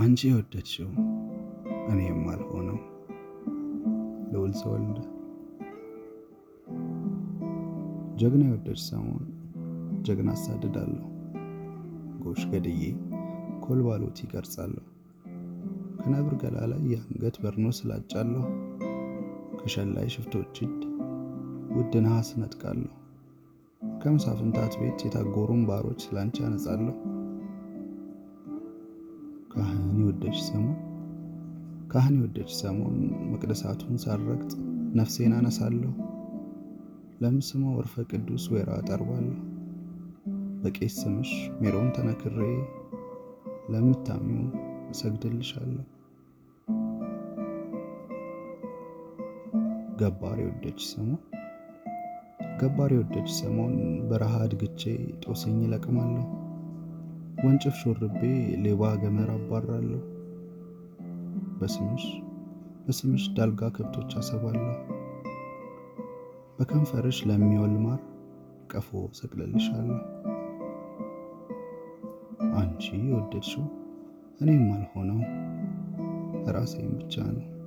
አንቺ የወደድሽው እኔ የማልሆነው ልዑል ተወልደ ጀግና የወደድሽ ሰሞን ጀግና አሳድዳለሁ ጎሽ ገድዬ ኮልባሎት ይቀርጻለሁ ከነብር ገላ ላይ የአንገት በርኖስ ስላጫለሁ ከሸላይ ሽፍቶች እጅ ውድ ነሐስ ነጥቃለሁ ከመሳፍንታት ቤት የታጎሩን ባሮች ስላንቺ አነጻለሁ። ካህን የወደድሽ ሰሞን ካህን የወደድሽ ሰሞን መቅደሳቱን ሳረግጥ ነፍሴን አነሳለሁ። ለምስመ ወርፈ ቅዱስ ወይራ አጠርባለሁ። በቄስ ስምሽ ሜሮን ተነክሬ ለምታምኙ እሰግድልሻለሁ። ገባር የወደድሽ ሰሞን ገባር የወደድሽ ሰሞን በረሃ አድግቼ ጦስኝ እለቅማለሁ። ወንጭፍ ሾርቤ ሌባ ገመር አባራለሁ። በስምሽ በስምሽ ዳልጋ ከብቶች አሰባለሁ። በከንፈርሽ ለሚወል ማር ቀፎ ሰቅልልሻለሁ። አንቺ የወደድሽው እኔም አልሆነው ራሴን ብቻ ነው።